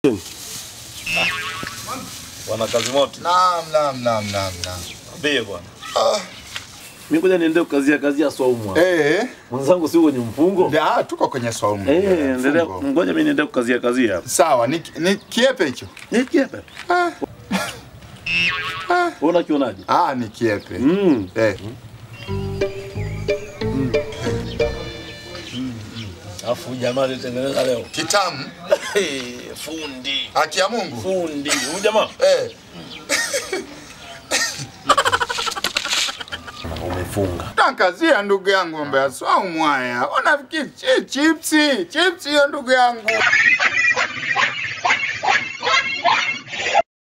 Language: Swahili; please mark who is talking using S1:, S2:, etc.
S1: Bwana kazi moto.
S2: Naam, naam, naam, naam, naam.
S1: Ambie bwana.
S3: Mimi ngoja niende kukazia kazia swaumu.
S2: Eh,
S3: Mwenzangu si kwenye mfungo?
S2: ya tuko kwenye swaumu.
S3: Eh, endelea.
S2: Fungo.
S3: Ngoja mimi niende kukazia kazia.
S2: Sawa, ni, ni kiepe hicho?
S3: Ni kiepe.
S2: Ah,
S3: Wewe unakionaje?
S2: ah, ni kiepe.
S3: Mm.
S2: Eh,
S1: Afu jamaa alitengeneza leo.
S2: kitamu.
S1: Fundi.
S2: Haki ya Mungu.
S1: Fundi. Huyu jamaa
S2: Eh,
S3: Umefunga.
S2: nakazia ndugu yangu mbea swaumu haya. Unafikiri chi- chipsi, chipsi hiyo ndugu yangu.